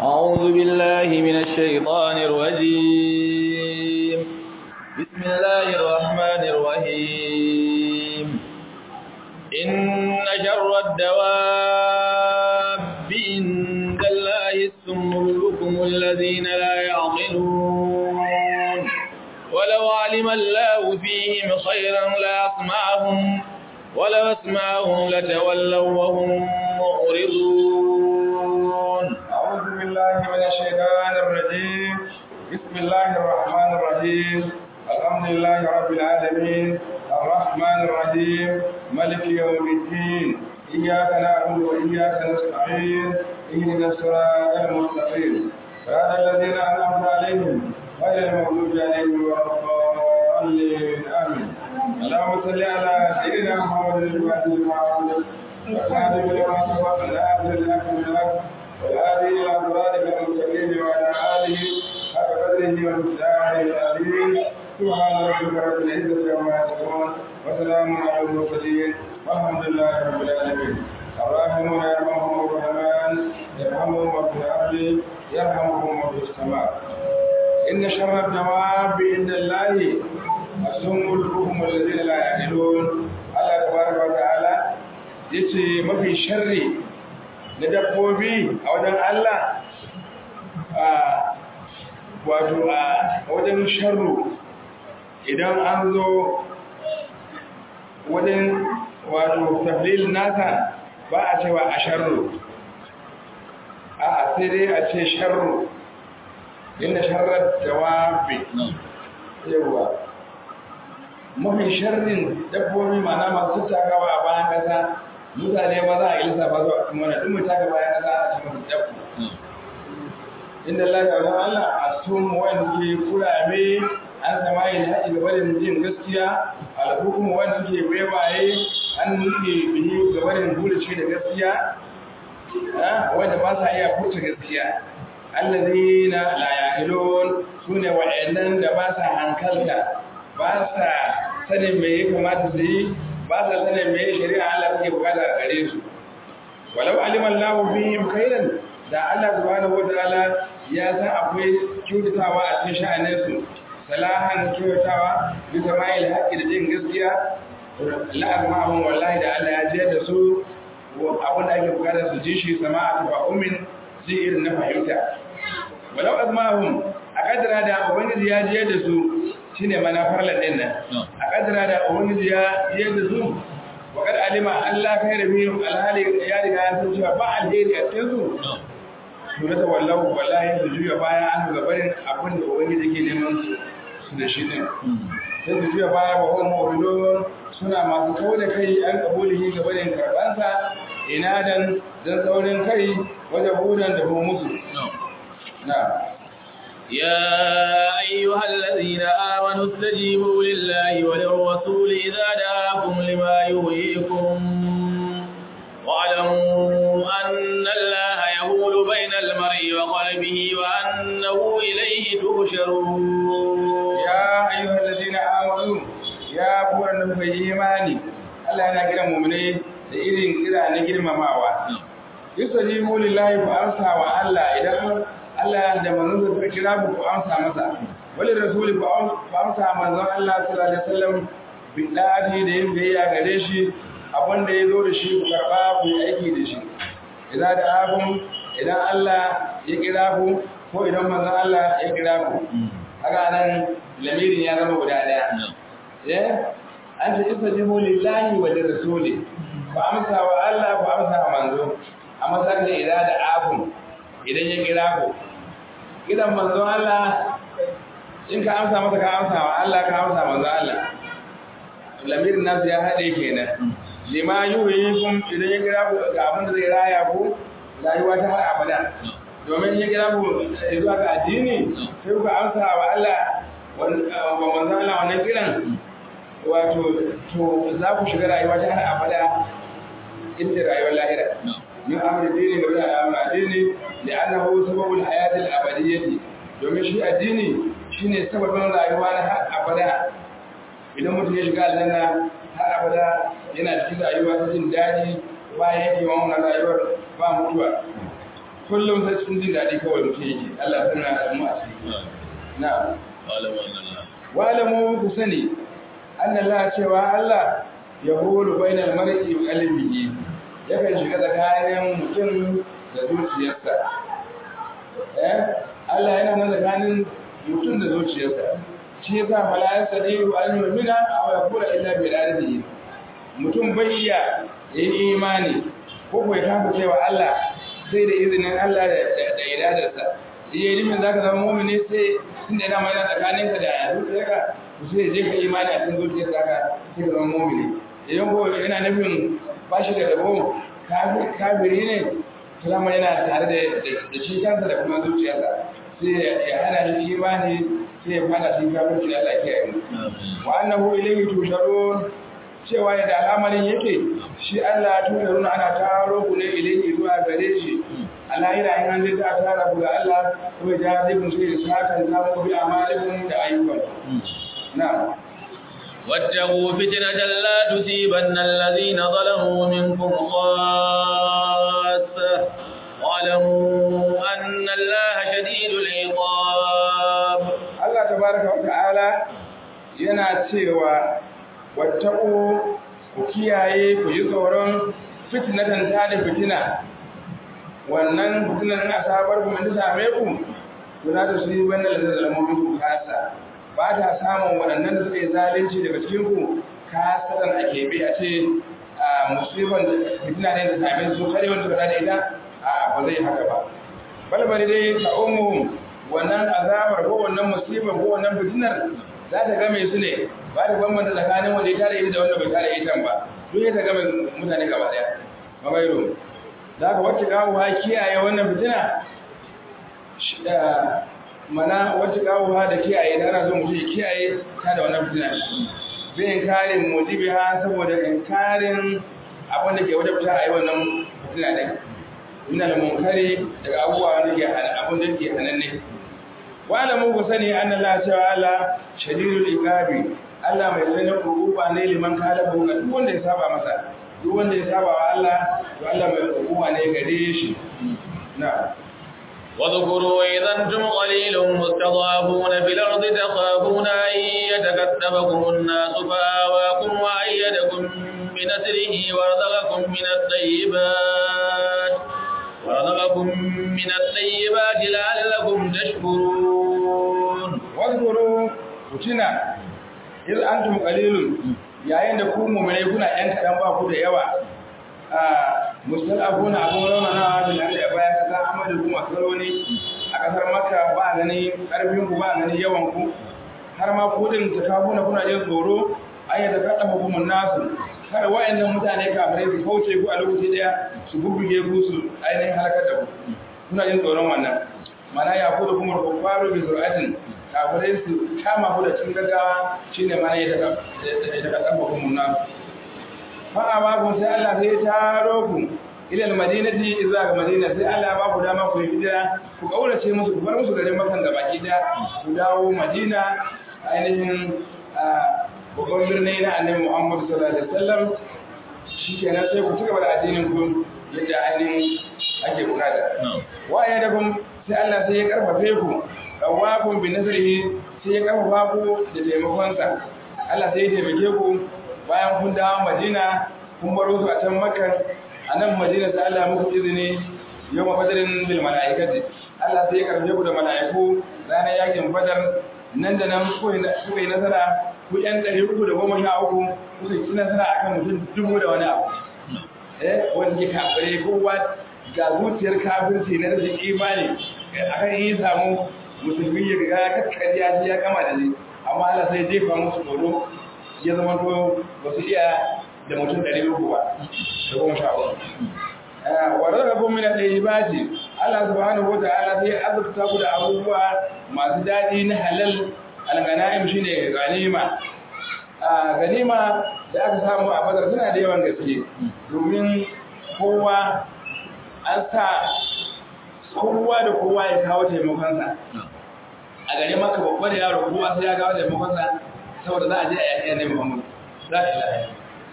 أعوذ بالله من الشيطان الرجيم بسم الله الرحمن الرحيم إن شر الدواب عند الله السم البكم الذين لا يعقلون ولو علم الله فيهم خيرا لأسمعهم ولو اسمعهم لتولوا وهم معرضون أعوذ بالله من الشيطان الرجيم بسم الله الرحمن الرحيم الحمد لله رب العالمين الرحمن الرحيم ملك يوم الدين إياك نعبد وإياك نستعين اهدنا الصراط المستقيم صراط الذين أنعمت عليهم غير المغضوب عليهم ولا الضالين آمين اللهم صل على سيدنا محمد الفاتح لما أغلق والخاتم لما سبق الآخر الحق بالحق والهادي إلى صراطك المستقيم وعلى آله حق قدره ومقداره العظيم سبحان ربك رب العزة عما يصفون وسلام على المرسلين والحمد لله رب العالمين الراحمون يرحمهم الرحمن يرحمهم من في الأرض يرحمهم من في السماء إن شر الدواب عند الله السم البكم الذين لا يعقلون الله تبارك وتعالى yace mafi sharri na dabbobi a wajen Allah a wato a wajen sharru idan an zo wajen wato taflil nasa ba a cewa a sharru a sai dai a ce sharru inda sharar jawabi yawa mafi sharrin dabbobi mana masu takawa a bayan kasa mutane ba za a yi lissafa zuwa cikin wani ɗin taka bayan kasa a cikin dabbo inda lafiya wajen Allah a sun wanda ke kurame an sama yin haɗi gaba da jin gaskiya alhukumu wanda ke bebaye an nuke bihi gaba da bulace da gaskiya wanda ba sa iya furta gaskiya allazina la yaqilun sune wa'annan da ba sa hankalta ba sa sanin me ya kamata su yi ba sa sanin me shari'a Allah take bukata a gare su walau alima Allahu fihim khairan da Allah subhanahu wataala ya san akwai kyautatawa a cikin sha'anin su salahan kyautatawa bi sama'il haqqi da jin gaskiya la azma'ahum wallahi da Allah ya je da su abin da ake bukata su ji shi sama'a ba umin ji irin na fahimta walau azma'ahum a kadara da ubangiji ya je da su shine mana farlan din nan a kadara da ubangiji ya je da su wa kad alima Allah kai da bihim alhali ya riga ya san cewa ba alheri a cikin su to da wallahu wallahi su juya baya an ga barin abin da ubangiji ke neman su su da shi din sai su juya baya ba kuma mu'minun suna masu kawo da kai an kabulihi ga barin karbansa inadan dan saurin kai wajen budan da musu na'am يا أيها الذين آمنوا استجيبوا لله وللرسول إذا دعاكم لما يهيكم واعلموا أن الله يهول بين المرء وقلبه وأنه إليه تهشرون يا أيها الذين آمنوا يا أبو النبي إيماني Allah yana kiran mu'mini da irin kira na girmamawa. Yusajibu lillahi fa amsa wa Allah idan Allah da manzon suka kira ku ku amsa masa wali rasuli ku amsa manzon Allah sallallahu alaihi wasallam bidadi da yin biyayya gare shi abin da ya zo da shi ku karba ku yi aiki da shi idan da abun idan Allah ya kira ku ko idan manzon Allah ya kira ku haka nan lamirin ya zama guda daya eh an ce istajibu lillahi wa lirrasuli ku amsa wa Allah ku amsa wa manzo amma sai idan da abun idan ya kira ku gidan manzon Allah in ka amsa masa ka amsa wa Allah ka amsa manzon Allah lamirin nasu ya haɗe kenan lima yuhyikum idan ya kira ku ga abin da zai raya ku rayuwa ta har abada domin ya kira ku zuwa ga addini sai ku amsa wa Allah wa manzon Allah wannan kiran wato to za ku shiga rayuwa ta har abada inda rayuwar lahira min amri dini ga wani al'amur addini da annahu sababul hayatil abadiyyati domin shi addini shine sababin rayuwa na har abada idan mutum ya shiga aljanna har abada yana cikin rayuwa ta jin daɗi ba yanke wa wannan rayuwar ba mutuwa kullum sai cikin jin daɗi kawai mutum yake Allah ya sanar da mu a ciki na'am wa'lamu ku sani anna Allah cewa Allah ya hulu bainal mar'i wa qalbihi yakan shiga tsakanin mutum da zuciyarsa eh Allah yana nan tsakanin mutum da zuciyarsa shi yasa fala yasdiru an yu'mina aw yaqula illa bi iradihi mutum bai iya yin imani ko ko ya kafa cewa Allah sai da izinin Allah da iradarsa iya nufin zaka zama mu'mini sai tunda yana mai tsakaninka da zuciyarka sai je ka imani a cikin zuciyarka ka sai ka zama mu'mini idan ko yana nufin ba shi da rabo kafiri ne salama yana tare da shi kansa da kuma zuciyarsa sai ya hana shi imani sai ya fada shi kafirci da Allah ke yi wa annahu ilayhi tusharun cewa da al'amarin yake shi Allah tusharun ana taro ku ne ilayhi zuwa gare shi a lahira in an zai ta tara ku ga Allah ko ya jazi kun sai sakan samu bi amalikum da ayyukan na'am واتقوا فتنة لا تصيبن الذين ظلموا منكم خاصة واعلموا أن الله شديد العقاب الله تبارك وتعالى yana cewa wattaqu ku kiyaye ku yi tsoron fitnatan ta da fitina wannan fitinan na sabar ku mun same ku kuna da su yi wannan lalalamomin ku kasa ba ta samun waɗannan da suka yi zalunci daga cikinku kasaran a keɓe a ce a musulman da fitina ne da same su kare wanda suka da ita a ba zai haka ba balbali dai ta umu wannan azabar ko wannan musibar ko wannan fitinar za ta game su ne ba ta bambanta tsakanin wanda ya tare ita da wanda bai tare ita ba duk ya ta game mutane gaba ɗaya magairu za ka wacce kawo ha kiyaye wannan fitina mana wacce kawo da kiyaye da ana so mutum ya kiyaye ta da wannan fitina bin inkarin mujibi ha saboda inkarin abin da ke wata fita a yi wannan fitina ɗin ina da munkari daga abubuwa da ke abin da ke hananne wala mu ku sani an Allah cewa Allah shadidul iqabi Allah mai tsanin hukuma ne liman kada bu ga duk wanda ya saba masa duk wanda ya saba wa Allah to Allah mai hukuma ne gare shi na'am واذكروا إذا أنتم قليل مستضعفون في الأرض تخافون أن يتكتبكم الناس فآواكم وأيدكم بنسره ورزقكم من الطيبات ورزقكم من الطيبات لعلكم تشكرون واذكروا وتنا إذ أنتم قليل yayin da ku mu'minai kuna ɗan kaɗan ba ku da yawa mustalafuna abun raunana bil ardi bayan kaza amadu kuma saroni a kasar makka ba gani karfin ku ba gani yawan ku har ma kudin takabuna kuna jin tsoro ayyata kada hukumun nasu kada wayannan mutane kafirai su kauce ku a lokaci daya su bubbuge ku su ainihin halakar da ku kuna jin tsoron wannan mana ya kudu kuma kufaru bi zuratin kafirai su kama ku da cikin gaggawa shine mana ya ta kada hukumun nasu fa'a kun sai Allah sai ya taro ku ilal madinati idza ga madina sai Allah ba ku dama ku yi hijira ku kaurace musu ku bar musu garin Makka da baki da ku dawo Madina ainihin babban birni na Annabi Muhammad sallallahu alaihi wasallam shikenan sai ku cigaba da addinin ku yadda ainihin ake bukata wa ya da kun sai Allah sai ya karfafe ku dawakun bi nasrihi sai ya karfafa ku da taimakonsa Allah sai ya taimake ku bayan kun dawo Madina kun baro su a can Makka a nan Madina sai Allah muku izini yau mafadarin bil mala'ikati Allah sai ya karfe ku da mala'iku ranar yakin Badar nan da nan kuka yi nasara ku yan ɗari uku da goma sha uku kuka yi nasara akan mutum dubu da wani abu eh wanda ke kafire kowa ga zuciyar kafirci na rashin imani akan yi samu musulmi ya riga ya kakkariya shi ya kama da shi amma Allah sai jefa musu tsoro ya zama to ba su iya da mutum ɗari uku ba da goma sha uku. Wadda ga kuma mina ɗaya ba ce, Allah subhanahu wa ta'ala sai azurta ku da abubuwa masu daɗi na halal algana'im shi ne ganima. Ganima da aka samu a bazar suna da yawan gaske domin kowa an sa kowa da kowa ya kawo taimakonsa. A gare maka babba da yaro kowa sai ya kawo taimakonsa saboda za a je a yaƙi annabi Muhammad za a ilaha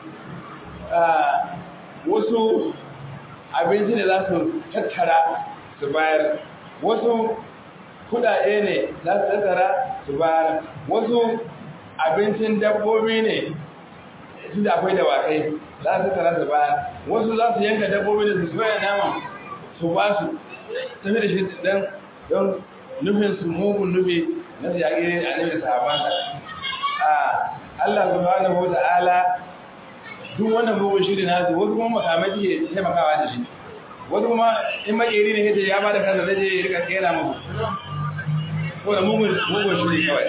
wasu abinci da za su tattara su bayar wasu kudade ne za su tattara su bayar wasu abincin dabbobi ne tun da akwai dawakai za su tattara su bayar wasu za su yanka dabbobi da su soya nama su ba su tafi da shi don nufin su mugun nufi na su yaƙi a nufin sahabansa Allah subhanahu wa ta'ala duk wannan mugun shiri na su wasu kuma makamai suke taimakawa da shi wasu kuma in makeri ne kace ya ba da kansa zai je ya rika kera muku ko da mugun mugun shiri kawai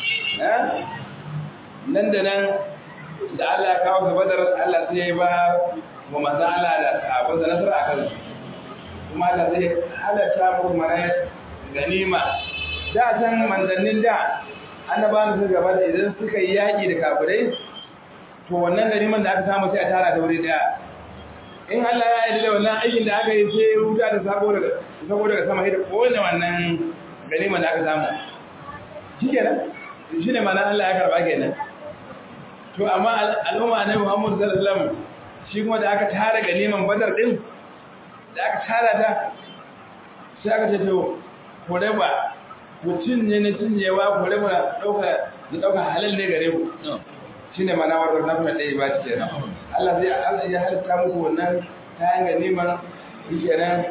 nan da nan da Allah ya kawo ga badar Allah sai ya ba wa manzo Allah da sahabban da nasara a kansu kuma Allah zai halatta muku mana ganima da san manzannin da annabawan su gaba da idan suka yi yaƙi da kafirai to wannan ganiman da aka samu sai a tara ta wuri daya in Allah ya yi da wannan aikin da aka yi sai ruta da sabo daga sabo daga sama sai da kowane wannan ganiman da aka samu shikenan shine ma'ana Allah ya karba kenan to amma al'umma na Muhammad sallallahu alaihi wasallam shi kuma da aka tara ganiman Badar din da aka tara ta sai aka ce to ko ba ku cinye ne cinyewa ku raba dauka da dauka halal ne gare ku shine mana wato na kuma dai ba ce kenan Allah zai Allah ya halitta muku wannan kayan ganiman kenan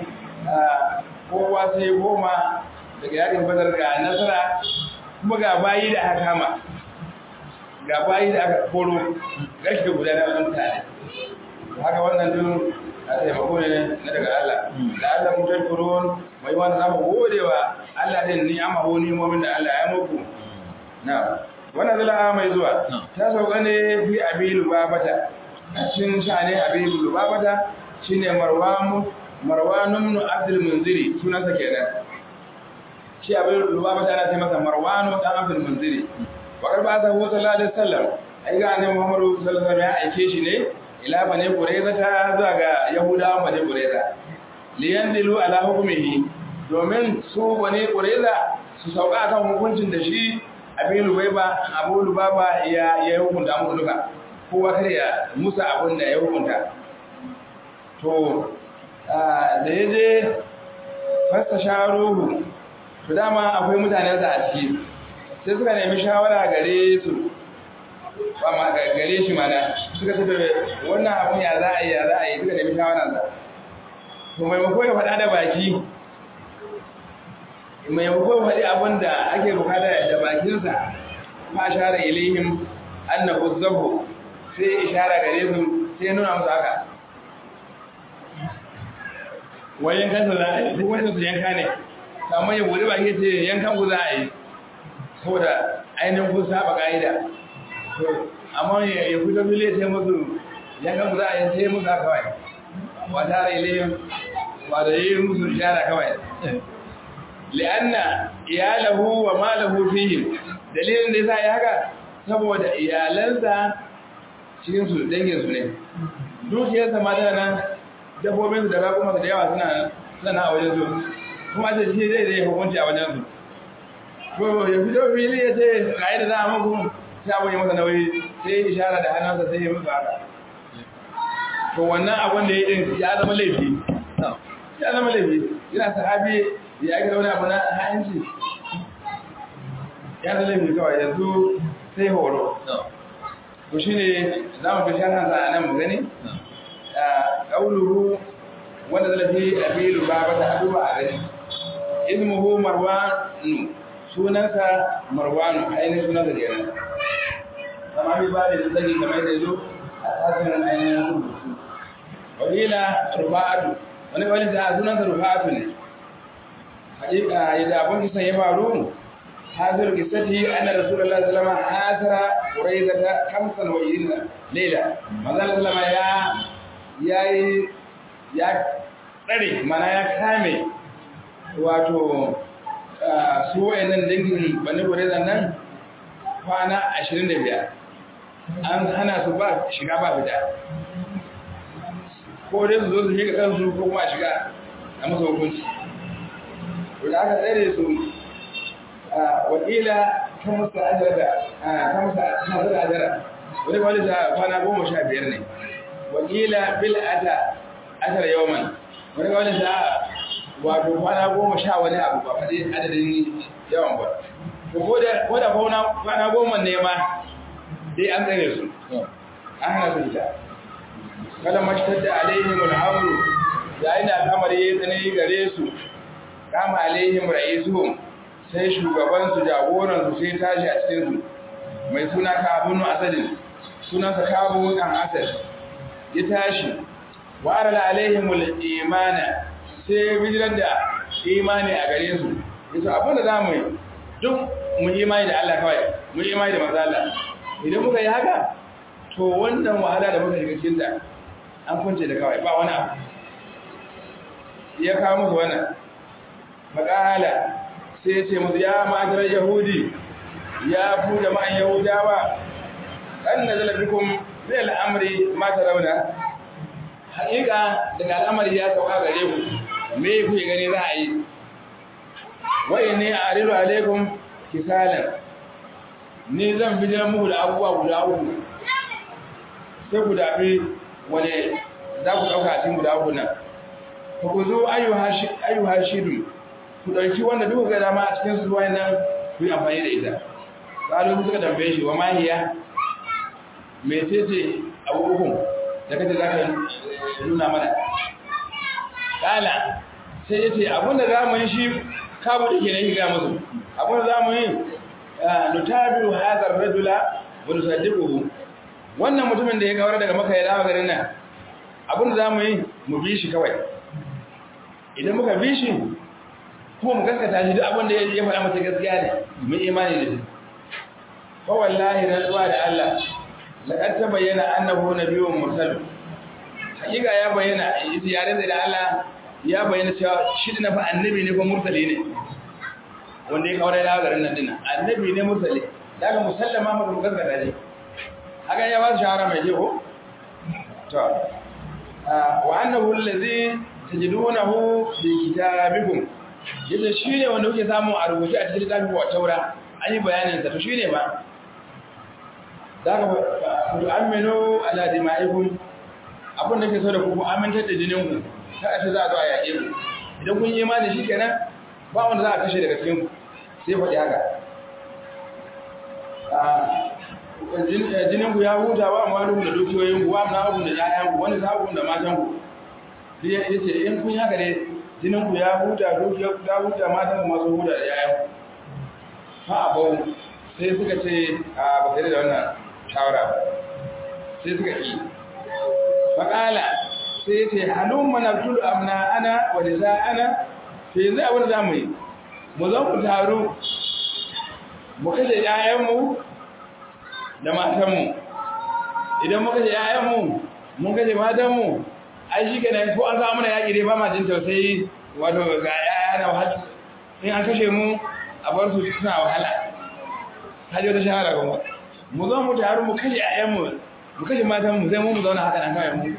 kowa sai goma daga yakin badar ga nasara kuma ga bayi da aka kama ga bayi da aka koro gashi da gudanar da mutane haka wannan dun a taimako ne na daga Allah da Allah mun tashkurun mai wanda za mu gode wa Allah din ni amma ho ni mu'min da Allah ya muku na wannan zala mai zuwa ta sauka ne fi abilu babata a cikin shane abilu babata shine marwamu marwanun ibn abdul munziri sunansa kenan shi abilu babata ana ce masa marwanu dan abdul munziri wa karba ta hu sallallahu alaihi wasallam ai ga annabi muhammadu sallallahu alaihi wasallam ya aike shi ne ila bane qurayza ta zuwa ga yahudawa bane qurayza liyandilu ala hukmihi domin su bane qurayza su sauka kan hukuncin da shi abin lubaiba abu lubaba ya ya hukunta mu duka kowa kare ya musa abin da ya hukunta to da yaje fasta sharuhu to dama akwai mutanen da a ciki sai suka nemi shawara gare su ba ma gare shi mana suka ce wannan abun ya za a yi ya za a yi suka nemi shawararsa to maimako ya faɗa da baki maimako ya faɗi abin da ake bukata da bakinsa ma shara ilihim annahu zabu sai ishara gare su sai nuna musu haka wayan kansa za a yi duk wanda su yanka ne amma ya bude baki ce yankan ku za a yi saboda ainihin kun saba ka'ida amma ya fito fili sai musu yankan ku za a yi sai musu haka kawai ba tare ilihim ba da yi musu ishara kawai li'anna iyalahu wa malahu fihim dalilin da yasa ya haka saboda iyalansa cikin su dangin su ne dukiyarsa ma tana nan dabbobin su da ba kuma da yawa suna suna a wajen su kuma ce shi zai zai hukunci a wajen su ko ya fito fili ya ce ga da za a muku sai abu ya masa nauyi sai ishara da hannunsa sai ya musu haka to wannan abin da ya yi ya zama laifi ya zama laifi yana sahabi ya ake wani abu na ha'inci ya zama laifi kawai yanzu sai horo to shi ne za mu fi sharhansa a nan mu gani ƙauluhu wanda zalafi a filu ba ba ta aduba a gani ismuhu marwanu sunansa marwanu ainihin sunansa da yana kama bi ba da zagi kamar da zo a tasirin ainihin rubutu wakila rufa'atu wani wani da sunansa rufa'atu ne hakika yadda abin kisan ya faru hazir kisati anna rasulullahi sallallahu alaihi wasallam hasara quraizata khamsan wa irina layla manzo sallama ya yayi ya tsare mana ya kame wato su wayannan dangin bani quraiza nan kwana 25 an hana su ba shiga ba fita ko dai su zo su shiga kansu ko kuma shiga a masa hukunci to da aka tsere su wakila kan musu ajara kan musu hasar ajara wani wani ta kwana goma sha biyar ne wakila bil ata ashar yawman wani wani ta wato kwana goma sha wani abu ba faɗi adadin yawan ba ko da kwana goma ne ma dai an tsare su an hana su fita kada mashtar da alaihim al'amru yayin da al'amari ya tsanani gare su kama alaihim ra'isuhum sai shugaban su jagoran su sai tashi a cikin su mai suna kabunu asadin sunansa kabu dan asad ya tashi wa arala alaihim al-imana sai bijirar da imani a gare su yasa abin da zamu yi duk mu imani da Allah kawai mu imani da manzo Allah idan muka yi haka to wannan wahala da muka shiga cikin ta an kunce da kawai ba wani abu ya kawo musu wannan makala sai ya ce musu ya matar yahudi ya ku jama'an yahudawa kan nazala bikum min al'amri ma tarawna haƙiƙa daga al'amari ya sauka gare ku me ku gani za a yi wa inni a'ridu alaikum kisalan ni zan bijiran muku da abubuwa guda uku sai ku dafi wane za ku ɗauka a cikin guda uku nan ku ku zo ayyuha shidu ku ɗauki wanda duka ga dama a cikin su nan ku yi amfani da ita ƙalu suka tambaye shi wa mahiya mecece abu uku da kace za ka nuna mana ƙala sai ya ce abinda za mu yi shi kabu da ke na shiga musu abinda za mu yi nutabiru hadar rajula wa nusaddiquhu wannan mutumin da ya kawar daga maka ya dawo garin nan abinda za mu yi mu bi shi kawai idan muka bi shi kuma mu gaskata shi duk abinda ya faɗa masa gaskiya ne mu imani da shi fa wallahi rantsuwa da Allah laqad tabayyana annahu nabiyyun mursal hakika ya bayyana yare da Allah ya bayyana cewa shi da fa annabi ne ko mursali ne wanda ya kawar da garin nan dinnan annabi ne mursali daga musallama maka mu gaskata shi haka ya ba su shahara mai jego to wa annahu allazi tajidunahu bi kitabikum yace shine wanda kuke samu a rubuce a cikin littafin wa taura an yi bayanin sa to shine ba daga ku aminu ala dima'ikum abin da ke so da ku amintar da jinin ku kada ta za a zo a yaƙe ku idan kun yi imani shikenan ba wanda za a kashe daga cikin ku sai faɗi haka jinin ku ya huta ba amma duk da dukiyoyin ku ba na ku da ƴaƴan ku wani sabon da matan ku dai yace in kun haka ne jinin ku ya huta dukiyar ku ta huta matan ku ma sun huta da ƴaƴan ku fa abau sai suka ce a ba da wannan shawara sai suka yi faƙala sai ya ce halun manabtul amna ana wa da ana sai yanzu abin da za mu yi mu zan ku taru mu kashe ‘ya'yanmu da matanmu idan mu kashe ‘ya'yanmu mun kashe matanmu ai shi ke ko an samu na yaƙi dai ba ma jin tausayi wato ga ‘ya'ya na wahala in an kashe mu a bar su suna wahala hajji wata shahara kuma mu zo mu taru mu kashe ‘ya'yanmu mu kashe matanmu sai mu mu zauna haka nan kawai mu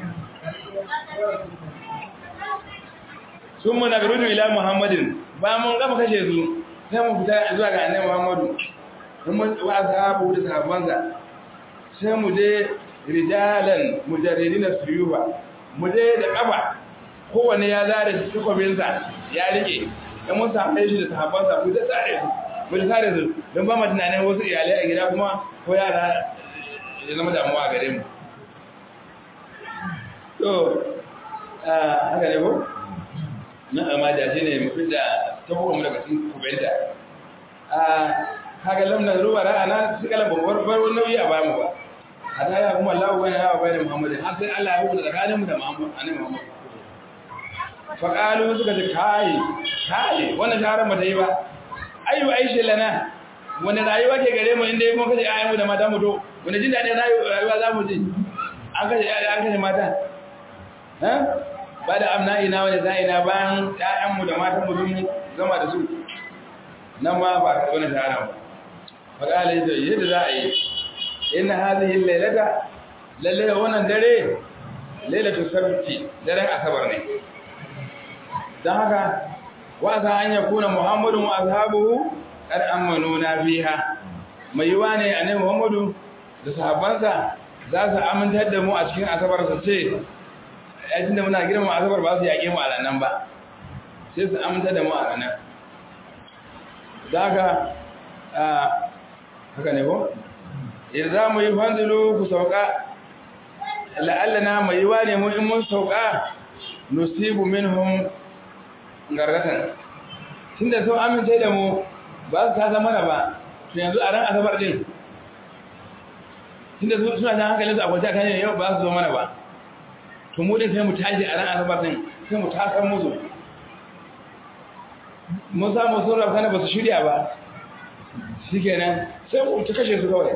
sun mu na garudu ila muhammadin ba mun gama kashe su sai mu fita zuwa ga annabi muhammadu don mun wa sahabu da sahabbansa sai mu je rijalan mujarridina suyuba mu je da kafa kowanne ya zare takobinsa ya rike dan mun samu shi da sahabbansa mu da tsare su mu da tsare su don ba mu tunanin wasu iyalai a gida kuma ko yara ya zama damuwa gare mu to haka ne ko na amma da shi ne mafi da tabbata mu daga cikin kubenta a haka lamna ruwa ra'ana su kala babbar bar nauyi a bamu ba hada ya kuma Allah bane ya bane Muhammad har sai Allah ya hukunta tsakanin mu da Muhammad annabi Muhammad fa qalu suka ce kai kai wannan shaharar mu yi ba ayu aisha lana wani rayuwa ke gare mu inda mun kace ayyamu da mata mu to wani jin dadin rayuwa za mu ji an kace an kace mata ha ba da amna ina wani za'ina bayan ƴaƴanmu da matan mu sun gama da su nan ma ba ka wani shahara ba faƙala yadda yadda za a yi ina hazihi lailata lalle wannan dare lailatu sabti daren asabar ne don haka wa za an yakuna muhammadun wa ashabuhu qad amanu na fiha mai yiwa ne annabi muhammadu da sahabbansa za su amintar da mu a cikin asabar su ce yayin da muna girma asabar ba su yaƙe mu a nan ba sai su aminta da mu a ranar daga haka ne ko idan za mu yi fanzilu ku sauka la'allana mai yiwa ne mu in mun sauka nusibu minhum gargatan tunda sun amince da mu ba su ta zama da ba to yanzu a ran asabar din tunda su suna ta hankalin su a kwace kan yau ba su zo mana ba to mu din sai mu tashi a ran asabar din sai mu tasan musu mun samu sun rafa ba su shirya ba shikenan sai mu ta kashe su kawai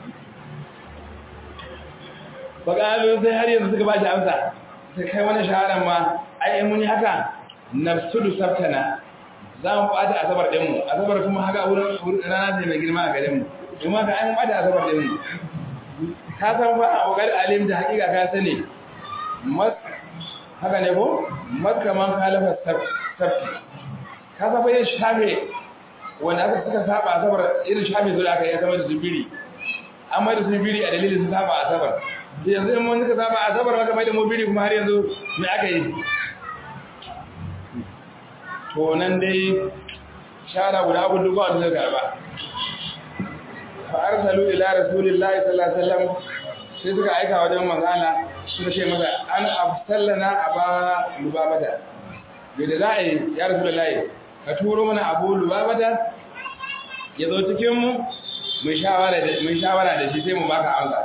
bakalu sai har yanzu suka ba shi amsa sai kai wani shaharar ma ai mun yi haka nafsudu sabtana za mu bata asabar din mu asabar kuma haka wurin rana ce mai girma a garin mu kuma ka an bata asabar din mu ka san fa a wakar alim da hakika ka sani mas haka ne ko makka man kalafa sabti ka san fa yin shafe wanda aka suka saba asabar irin shafe zuwa aka yi asabar da zubiri amma da zubiri a dalilin su saba asabar yanzu in mun suka saba asabar maka mai da mubiri kuma har yanzu me aka yi to nan dai shara guda abu duk wanda zai karba fa arsalu ila rasulillahi sallallahu alaihi wasallam sai suka aika wajen manzala suka ce masa an afsallana aba lubabata yadda za a yi ya rasulullahi ka turo mana abu lubabata ya zo cikin mu mai shawara da shi sai mu baka amsa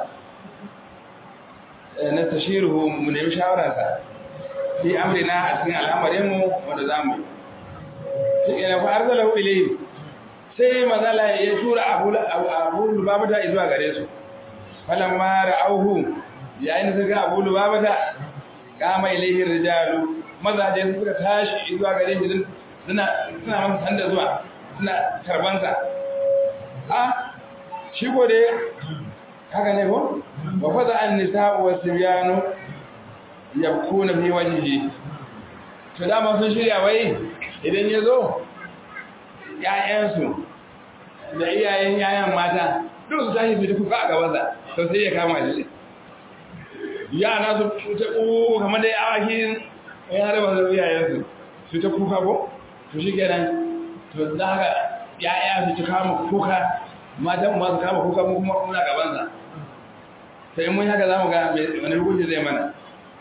na tashiruhu mu nemi shawararsa fi amrina a cikin al'amarinmu wanda za mu yi yana fa arsalahu ilayhi sai mazala ya tura abu abu lubabata zuwa gare su falamma ra'awhu yayin da suka abu lubabata kama ilayhi rijalu mazaje suka tashi zuwa gare shi suna suna masa sanda zuwa suna karbansa a shi ko dai haka ne ko wa fada an nisa'u wa sibyanu yabkuna fi wajhihi to dama sun shirya wai idan ya zo ƴaƴansu da iyayen yayan mata duk su tashi su ta kuka a gabansa to sai ya kama shi yana su ta ƙuƙu kamar da awaki ya harba su iyayensu su ta kuka ko to shi kenan to za ka ƴaƴa su ta kama kuka matan ma su kama kuka mu kuma muna gabansa sai mun haka za mu ga wani hukunci zai mana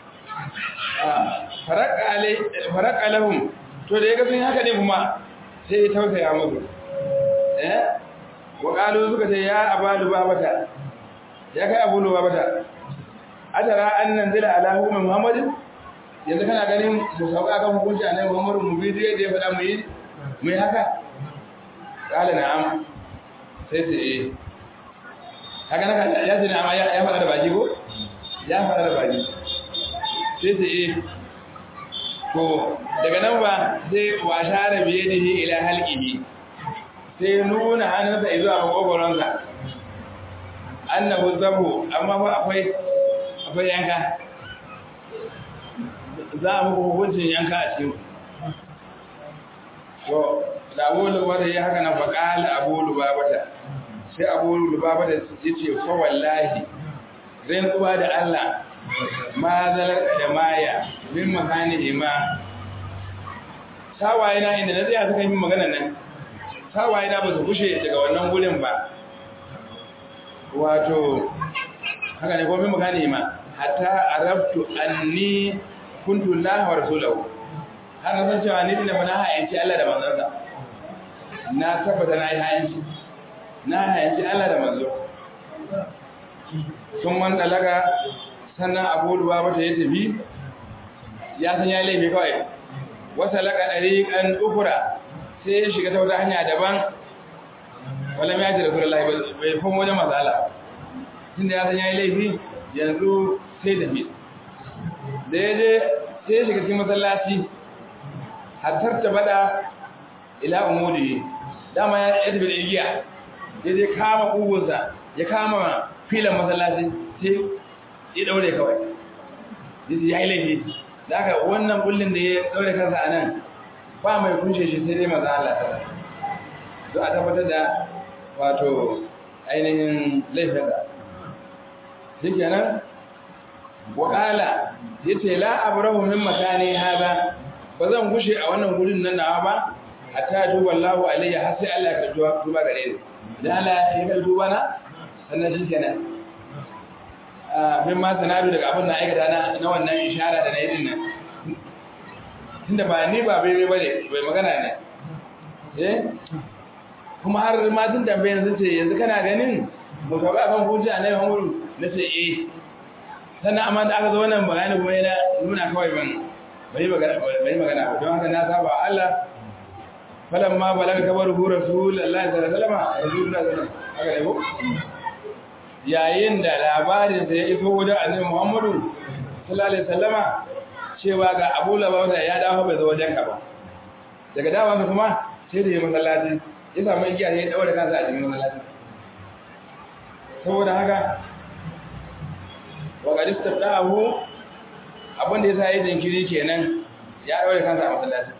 faraka lahum to da ya ga sun haka ne kuma sai ya tausaya musu eh wa qalu suka ce ya abalu babata ya kai abu babata adara an nanzila ala hukumin muhammadin yanzu kana ganin mu sauka kan hukunci a nan muhammadu mu bi da ya faɗa mu yi mu yi haka qala na'am sai ce eh haka naka ya ce na'am ya faɗa da baki ko ya faɗa da baki sai ce eh to daga nan ba sai wa share biye da shi ila halqihi sai nuna hannunsa zuwa makogoronsa annahu zabu amma fa akwai akwai yanka za a muku hukuncin yanka a cikin to da abu lubata ya haka na faƙala abu lubabata sai abu lubabata ya ce fa wallahi zai kuba da Allah ma zalar da maya min makani ima sawaye na inda na zai suka yi magana nan sawaye na ba su kushe daga wannan wurin ba wato haka ne ko min makani ima hatta arabtu anni kuntu Allah wa rasulahu har na san cewa ni da mana hayanci Allah da manzonsa na tabbata na yi hayanci na hayanci Allah da manzo sun man dalaga sannan abu ruwa mata ya tafi ya san ya laifi kawai wata laka ɗariƙan ukura sai ya shiga ta wata hanya daban wala mai yaji da kula laifin bai fin wajen matsala tun da ya san ya yi laifi yanzu sai tafi da ya je sai ya shiga cikin masallaci hattar ta bada ila umudi dama ya tafi da igiya ya je kama ƙugunsa ya kama filan masallaci sai ya daure kawai ya yi laifi da aka wannan bullin da ya daure kansa a nan ba mai kunshe shi sai dai maza Allah ta don a tabbatar da wato ainihin laifin da shi kenan waƙala ya ce la abrahu min makani haza ba zan gushe a wannan gurin nan nawa ba hatta duba Allahu alayya har sai Allah ya karɓi tuba gare ni idan Allah ya karɓi tuba na sannan shi kenan min ma sanadu daga abin da aikata na na wannan ishara da na yi din nan tunda ba ni ba bai ba ne bai magana ne eh kuma har ma tun tambaye sun ce yanzu kana ganin mu ka ba kan hujja na Muhammadu na ce eh sannan amma da aka zo wannan bayani kuma yana nuna kawai ban bai magana bai magana ba don haka na saba Allah falamma balaga kabaru rasulullahi sallallahu alaihi wasallam rasulullahi sallallahu alaihi wasallam haka ne ko yayin da labarin da ya iso wajen annabi Muhammadu sallallahu alaihi wasallama cewa ga Abu Lababa ya dawo bai zo wajen ka ba daga dawo ka kuma sai da ya masallaci ya samu igiya ne ya daure kansa a cikin masallaci saboda haka wa qad istabdahu abin da yasa yi jinkiri kenan ya daure kansa a masallaci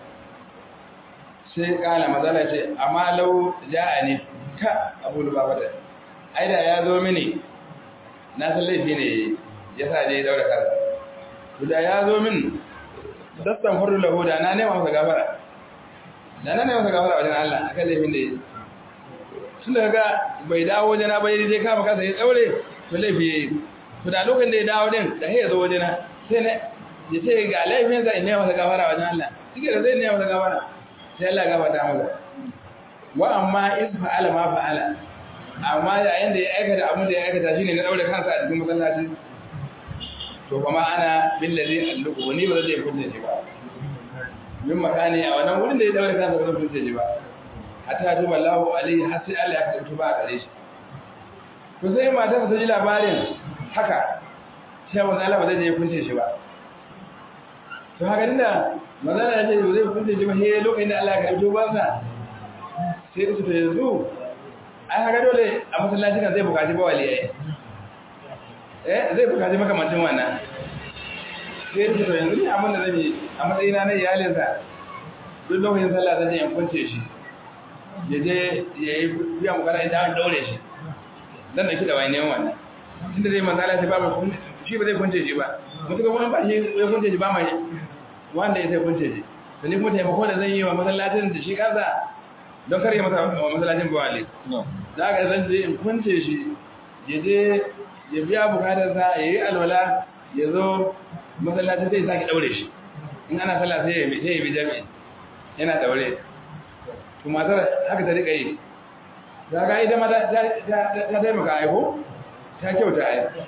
sai kala mazala ce amma lau ja'ani ka Abu Lababa da aida ya zo mini na san laifi ne ya sa je daura kansa da ya zo min dastan faru lahu da na nema masa gafara da na nema masa gafara wajen Allah akan laifin da ya tun da ga bai dawo wajena ba yi zai kama kansa ya daure to laifi ya yi to da lokacin da ya dawo din da ya zo wajena sai na ya ce ga laifin sa in nema masa gafara wajen Allah shi da zai nema masa gafara sai Allah ya gafarta masa wa amma in fa'ala ma fa'ala amma yayin da ya aikata abin da ya aikata shine na daure kansa a cikin masallaci to kuma ana billazi alluku ni ba zai kunce shi ba min makani a wannan wurin da ya daure kansa ba zai kunce shi ba hatta tuba Allahu alaihi har sai Allah ya karɓi tuba a gare shi to sai matar ta ji labarin haka sai manzo Allah ba zai je kunce shi ba to haka dinda manzo Allah ya ce ba zai kunce shi ba sai lokacin da Allah ya karɓi tubansa sai su to yanzu ai haka dole a masallaci kan zai bukaci ba waliyai eh zai bukaci makamancin wannan sai ya to yanzu ne abin da zan yi a matsayina na iyalinsa duk lokacin sallah zan je in kunce shi ya je ya yi biya mukana idan an daure shi dan da kida wani neman wannan tunda zai manzala sai ba mu shi ba zai kunce shi ba mutuka wani ba shi ya kunce shi ba mai wanda ya sai kunce shi to ni kuma taimako da zan yi wa masallacin da shi kansa don kar ya masa wa masallacin bawali za ka zan je in kunce shi ya je ya biya bukatarsa ya yi alwala ya zo masallacin zai sake daure shi in ana sallah sai ya bi jami'i yana daure to matar haka ta rika yi za ka ita ma ta taimaka aiko ta kyauta aiko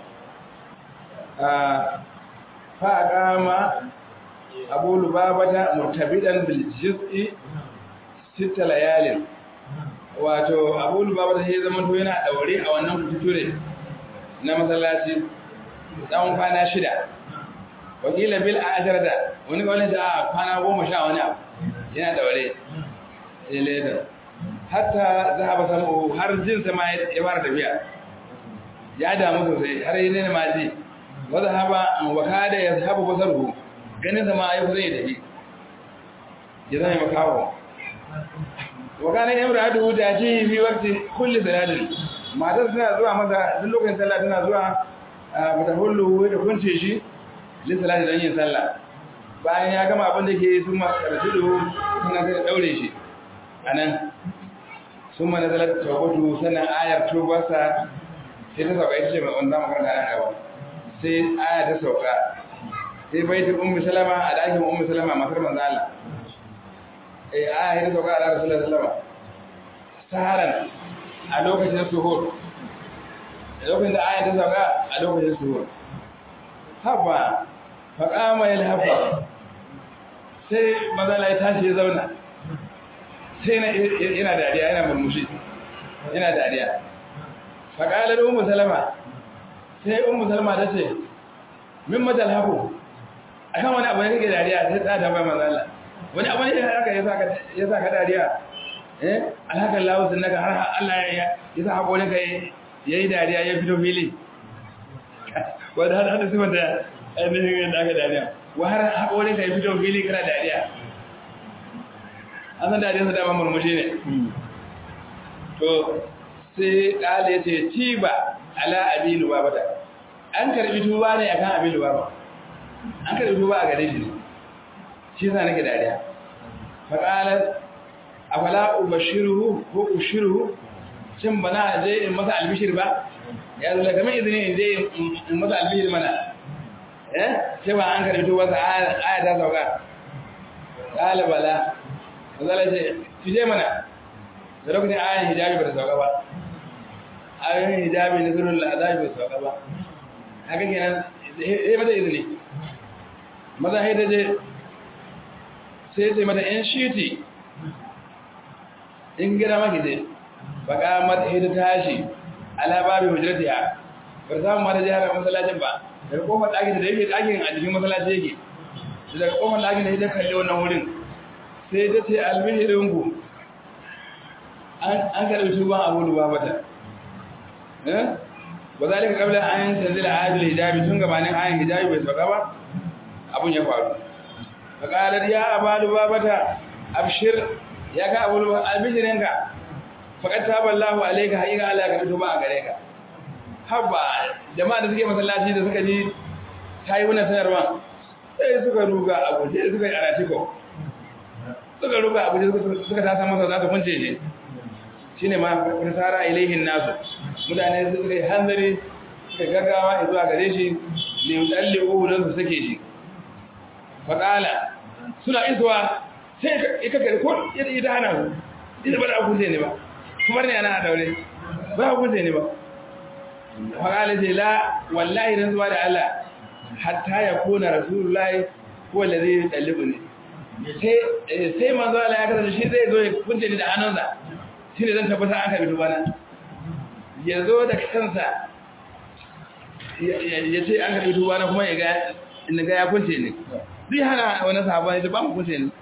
fa a kama abu lubabata murtabidan biljiz'i sita layalin wato abu lubabata sai zama to yana daure a wannan kuture na masallaci tsawon kwana shida wakila bil asharata wani kawai da kwana goma sha wani abu yana daure ilaitar hatta zahaba samu har jinsa ma ya fara tafiya ya damu sosai har yi ne ma ji wa zahaba wa kada ya zahaba basarhu ganin sa ma ya kusa ya tafi ya zama makawo wa kana imratu ta ji fi waqti kulli salatin matar suna zuwa masa duk lokacin sallah tana zuwa mata hullu da kunce shi li salati dan yin sallah bayan ya gama abin da ke sun masu karatu suna sai daure shi a nan sun mana zalar tawabatu sannan ayar tubarsa sai ta sauka ita ce mai wanda makaranta nan gaba sai aya ta sauka sai baitin ummi salama a ɗakin ummi salama matar manzo Allah eh aya ta sauka a ɗakin rasulullah salama saharan a lokacin suhur a lokacin da aya ta sauka a lokacin suhur haba faƙama yalhafa sai mazala ya tashi ya zauna sai yana dariya yana murmushi yana dariya faƙalar umu salama sai umu salama ta ce min matal haku a kan wani abu ne kake dariya sai ta tambayi mazala wani abu ne haka ya sa ka dariya eh alhakan lawusin naka har Allah ya sa haƙorin ka ya yi dariya ya fito fili wadda har hada sifar da ainihin yadda aka dariya wa har haƙorin ka ya fito fili kana dariya an san dariya sa dama murmushi ne to sai ƙala ce ci ba ala abinu ba bata an karbi tuba ne akan abinu ba ba an karbi tuba a gare shi shi yasa nake dariya fa qalat afala ubashiruhu ko ushiruhu shin bana je in masa albishir ba ya zo daga mai izini in je in masa albishir mana eh sai ba an karbi wata aya ta sauka qala bala mazala ce ki je mana da lokacin ayan hijabi ba ta sauka ba ayoyin hijabi na zurul azabi ba ta sauka ba haka kenan sai mata izini maza sai ta je sai sai mata in shiti in gina maki je baka mata ita tashi ala babu hujratiha ba ta samu mata jihar masallacin ba daga kofar ɗakin da yake ɗakin a cikin masallaci yake daga kofar ɗakin da ya kalli wannan wurin sai ta ce albihirinku an karɓi tuban abu da babata ba za ka kabla an tanzila ayatul hijabi tun gabanin ayan hijabi bai sauka ba abun ya faru ka ƙarar ya abalu babata abshir ya ga abu albishirinka faƙar taballahu alaika haƙiƙa Allah ka fito ba a gare ka haba jama'a da suke masallaci da suka ji ta yi wani sanarwa sai suka ruga a guje suka yi aratiko suka ruga a guje suka tasa masa za su kunce shi shi ne ma nasara ilaihin nasu mutane suka yi hanzari suka gaggawa zuwa gare shi ne tsalle uhu don su sake shi faƙala suna isuwa sai ika gari ko ita hana su ita ba da akunce ne ba kuma ne ana a daure ba akunce ne ba faƙala ce la wallahi don zuwa da Allah hatta ya kona rasulullahi ko da zai ɗallibu ne sai manzo Allah ya kasance shi zai zo ya kunce ni da hannunsa shi ne zan tabbata an karbi tubana ya zo da kansa ya ce an karbi tubana kuma ya ga inda ga ya kunce ne zai hana wani sahaba ya ce ba mu kunce ne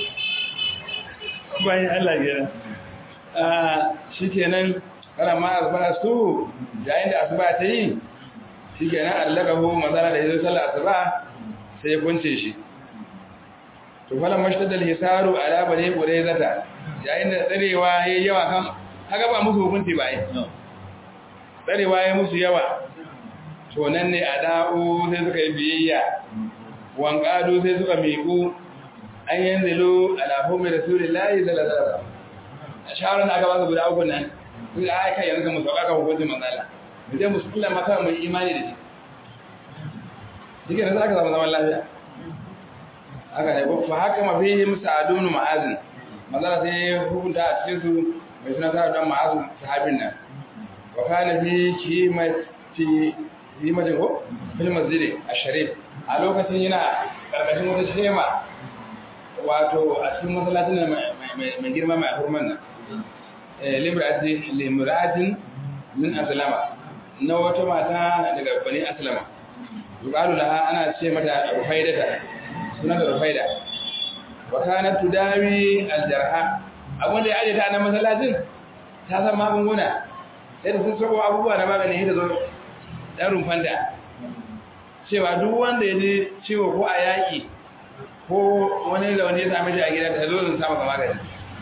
bayan Allah gina shi kenan kana ma asuba su yayin da asuba ta yi shi kenan allagahu mazana da ya zo sallar asuba sai ya kunce shi to falan mashtadda al-hisaru ala bani quraizata yayin da tsarewa yayi yawa kan kaga ba musu hukunci ba ai tsarewa yayi musu yawa to nan ne ada'u sai suka yi biyayya wanqadu sai suka miƙu an yanzilu ala hum rasulillahi sallallahu alaihi wasallam shawaran da aka ba su guda uku nan sai ai kai yanzu mu sauka ka hukuncin manzala mu je musulma maka mu imani da shi dike da zaka zama zaman lafiya haka ne fa haka mafihim sa'adun ma'azin mazala sai hukunta a cikin su mai suna sa dan ma'azin sahabin nan wa kana fi kimati limatin ko fil masjid asharif a lokacin yana karkashin wata shema wato a cikin masallacin nan mai girma mai hurman nan limra'atin limra'atin min aslama na wata mata daga bani aslama yuqalu laha ana ce mata rufaidata suna da rufaida wa kanat tudawi aljarha abin da ya aje ta nan masallacin ta san magunguna sai da sun sabo abubuwa na magani da zo dan rumfanta cewa duk wanda ya ji ciwo ko a yaƙi ko wani da wani ya same shi a gida ta zo zan samu ka magani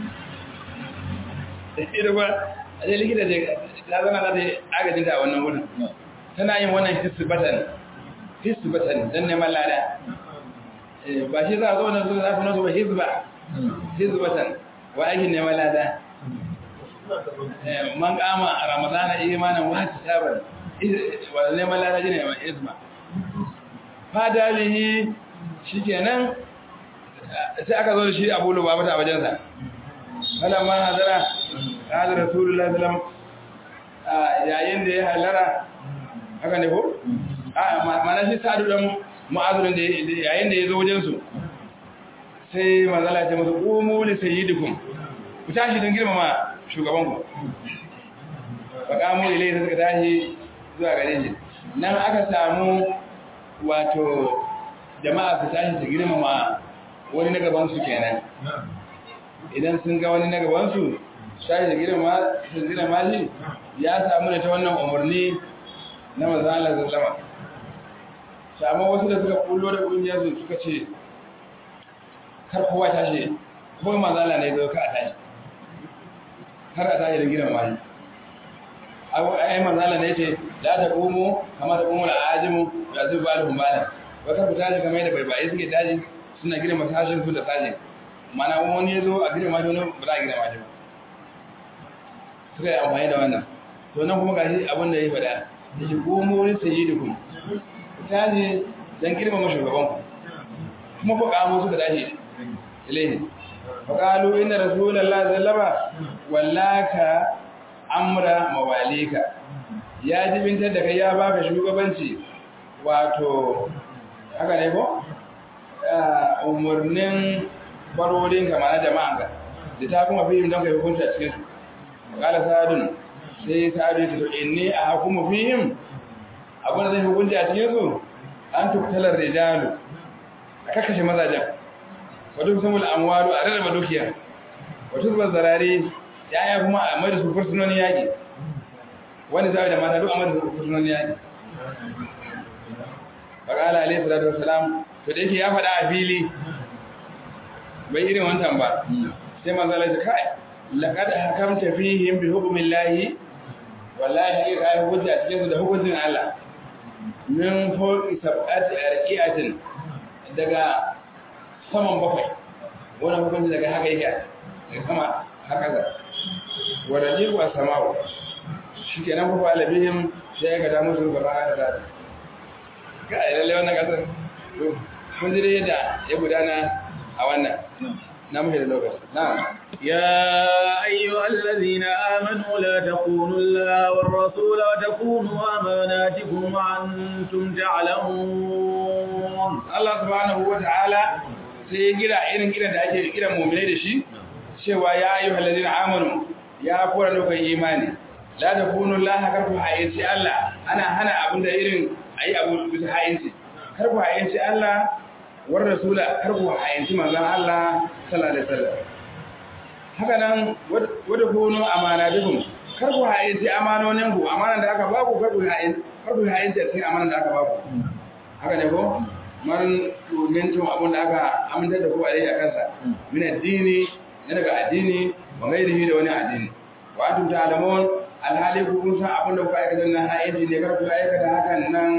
ita ba a je likita ce ta zana za ta yi agajin ta a wannan wurin tana yin wannan hisbatan hisbatan don neman lada ba shi za a zo wannan zuwa za su nasu ba hizba hizbatan wa aikin neman lada man kama a ramadana imanin wata sabar wadda neman lada shi ne mai hizba fadalihi shi kenan sai aka zo da shi abu lubabata a wajensa falamma hadara hada rasulullah sallam yayin da ya halara haka ne ko a mana shi sadu dan mu'azurin da yayin da ya zo wajen su sai manzala ce masa qumu li sayyidikum ku tashi don girmama shugaban ku faqamu ilayhi suka tashi zuwa gare shi nan aka samu wato jama'a su tashi su girmama wani na gaban su kenan idan sun ga wani na gabansu shayi da girma su zira mashi ya samu da ta wannan umarni na mazalar zallama samu wasu da suka kullo da kungiyar su suka ce kar kowa tashi ko mazala ne zo ka a tashi kar a tashi da girma mashi ai mazala ne ce la ta komo kamar da komo da ajimu da zuba da humbalan bakar ku tashi kamar da baibaye suke tashi suna girma sashin su da sashin mana wani ya zo a girma shi wani ba za a girma shi ba suka yi amfani da wannan to nan kuma gashi abin da ya faɗa da shi gomo wani sayi da kuma ta ne don girmama shugaban ku kuma fa kamo suka dace ilaihi fa qalu inna rasulullahi sallama wallaka amra mawalika ya jibintar da kai ya baka shugabanci wato haka ne ko umarnin barorin kama na jama'anka da ta kuma fihim don kai hukunta cikin su kala sa'adun sai sa'adu ya ce inni a hukumu fihim abin da zai hukunta a cikin su an tuktalar rijalu a kakashe mazajen wadda samul amwalu a rarraba dukiya wata zubar zarare ya kuma a mai da su fursunonin yaƙi wani zaɓi da mata duk a mai da su fursunonin yaƙi faƙala alaihi salatu wasalam to da yake ya faɗa a fili bai irin wancan ba sai manzo Allah ya kai laqad hakamta fihim bi hukmillahi wallahi hakika ai hujja cikin su da hukuncin Allah min fawqi sab'ati arqiatin daga saman bakwai wannan hukunci daga haka yake daga sama haka ga waraji wa sama'u shikenan fa alabihim sai ga da musu gaba da dadi ga lalle wannan kasar mun ji yadda ya gudana a wannan na muke da lokaci na'am يا أيها الذين آمنوا لا تخونوا الله والرسول وتخونوا أماناتكم وأنتم تعلمون Allah subhanahu wa ta'ala sai ya gira irin kiran da ake kiran mu'minai da shi cewa ya ayyuhal ladina amanu ya kora lokacin imani la takunu la karku hayyaci Allah ana hana abin da irin ayi abu bisa hayyaci karku hayyaci Allah war rasula karku hayyaci manzon Allah sallallahu alaihi wasallam haka nan wadda kunu amanatukum karku hayyaci amanonin ku amanan da aka baku karku hayyaci karku hayyaci cikin amanan da aka baku haka ne ko marin domin abin da aka amintar da ku a a kansa min addini na daga addini wa gairihi da wani addini wa antum ta'lamun alhali ku kun san abin da kuka aikata nan ayyuka ne kar ku aikata hakan nan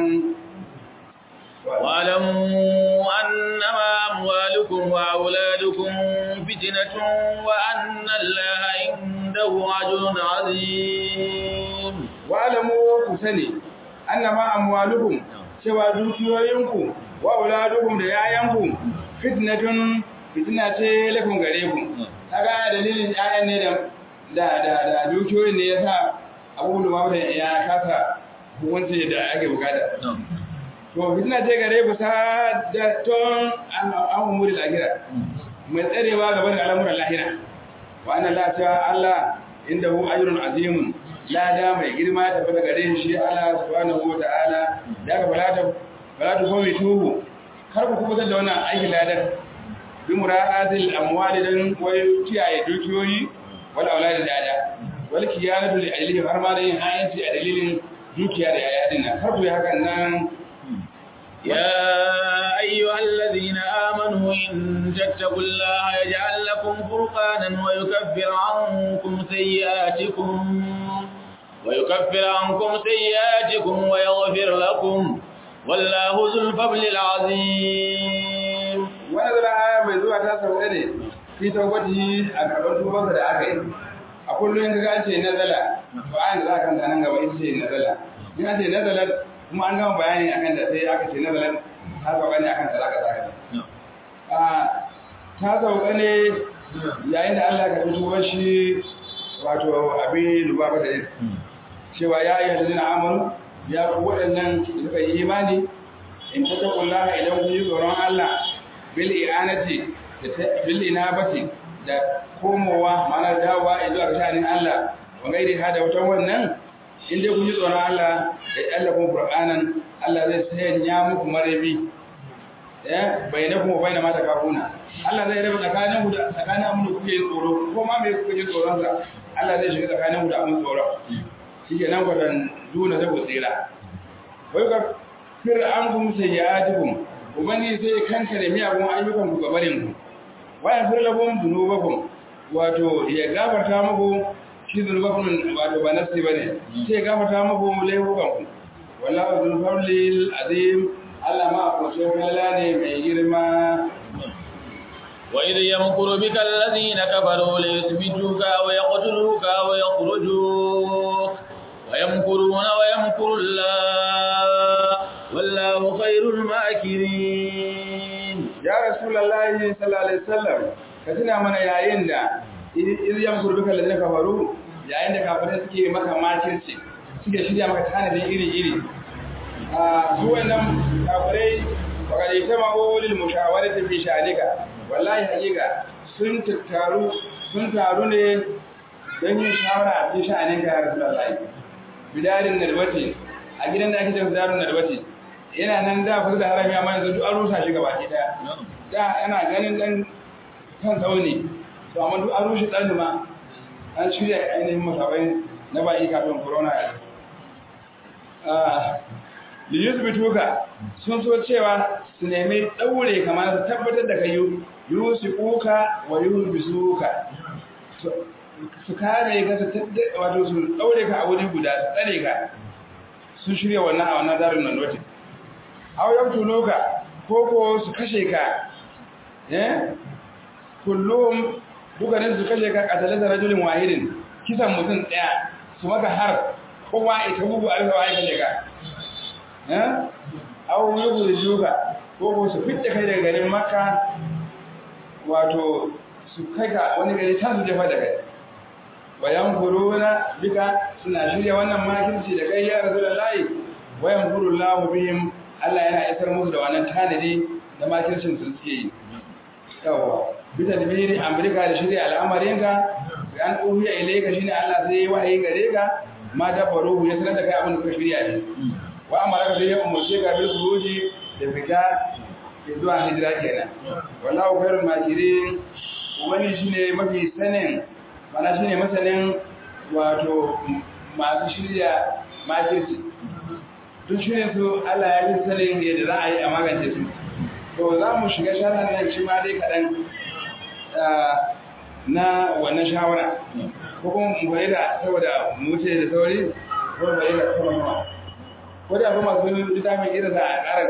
واعلموا أنما أموالكم وأولادكم فتنة وأن الله عنده أجر عظيم واعلموا كسني أنما أموالكم cewa dukiyoyinku wa auladukum da yayanku fitnatun fitna ce lakum gare ku kaga dalilin yayan ne da da da, da dukiyoyin ne yasa Abu Lumama ya kasa hukunci da ake bukata to fitna ce gare ku sa da ton an umuri lahira mai tsarewa gaban al'amuran lahira wa anna la ta Allah indahu ajrun azimun lada mai girma ta fada gare shi Allah subhanahu wa ta'ala da ka falata falata ko mai tuhu kar ku kuma da wannan aikin ladar bi mura'atil amwali dan wai kiyaye dukiyoyi wal aulad da ada wal kiyanatu li ajlihi har ma da yin ayanci a dalilin dukiya da yaya din nan kar ku yi hakan nan يا أيها الذين آمنوا إن تتقوا الله يجعل لكم فرقانا ويكفر عنكم سيئاتكم ويكفر عنكم سيئاتكم ويغفر لكم والله ذو الفضل العظيم ونزل آية mai zuwa ta sauka ne fi taubati a karɓar tubansa da aka yi a kullum in ga ce nazala to ayin da za ka nan gaba ita ce nazala in an ce nazala kuma an gama bayani akan da sai aka ce nazala ta sauka ne akan talaka zaka ta sauka ne yayin da Allah ka fito shi wato abin lubaba da yin cewa ya yi halittu na amaru ya ku waɗannan suka yi imani in ta taƙulla idan kun yi tsoron Allah bil i'anati da bil inabati da komowa mana dawowa zuwa ga sha'anin Allah wa gairi hada wata wannan in dai kun yi tsoron Allah ya Allah kun Qur'anan Allah zai sanya muku marabi eh bainakum wa baina ma takafuna Allah zai rabu tsakanin ku da tsakanin abin da kuke tsoro ko ma me kuke tsoron sa Allah zai shiga tsakanin ku da abin tsoro shike nan gwadan duna da tsira wai ka fir an kum sayyatukum ubani sai kanka da miyagun ayyukan ku gabarin ku wayan fir lakum dunubakum wato ya gafarta muku shi zunubakum wato ba nasi bane sai ya gafarta muku laifukan ku wallahu dhul fadlil azim Allah ma ko sai ne mai girma وإذ يمكر بك الذين كفروا ليثبتوك أو يقتلوك أو يخرجوك ويمكرون ويمكر الله والله خير الماكرين ya rasulullahi sallallahu alaihi wasallam ka tuna mana yayin da idan yamkur duka ladina kafaru yayin da kafirai suke maka makirci suke shirya maka tanadin iri-iri a su wannan kafirai wakar ita ma'olil mushawarati fi sha'anika wallahi hakika sun tattaru sun taru ne don yin shawara a fi sha'aninka ya rasulullahi bidarin nadwati a gidan da ake cewa bidarin nadwati yana nan da kusa da harami amma yanzu duk an rusa shi gaba daya da yana ganin dan kan tsauni to amma duk an rushe dan ma an shirya ainihin masabai na ba'i kafin corona ya ah li yusbituka sun so cewa su nemi daure kamar su tabbatar da kai yusiquka wa yulbisuka su kare ka su wato su daure ka a wuri guda su tsare ka sun shirya wannan a wannan darin nan wata aw yaqtuluka ko ko su kashe ka eh kullum dukanin su kashe ka qatalan rajulin wahidin kisan mutum daya su maka har kowa ita bugu a rufa ai kashe ka eh aw yukhrijuka ko ko su fitta kai daga garin makka wato su kai ka wani gari ta su jefa da kai wayan kuruna bika suna shirya wannan makirci da kai ya rasulullahi wayan kurullahu bihim Allah yana isar musu da wannan tanadi da makircin su suke yi. Yawwa, bita da biri Amurka da shirya al'amarinka, ga an ƙuhiya ile ka shi ne Allah sai ya wahayi gare ka, ma dabbaru ya sanar da kai abin da ka shirya ne. Wa amara ka sai ya umarce ka bil kuruji da fita ke zuwa hijira kenan. Wallahu khairul makirin wani shine mafi sanin mana shine masanin wato masu shirya makirci. duk shi ne su Allah ya fi sanin yadda za a yi a magance su to za mu shiga shawarar nan shi ma dai kaɗan na wannan shawara ko kuma mu bari da saboda mu wuce da sauri ko bari da kuma ko da kuma masu littafin irin za a ƙara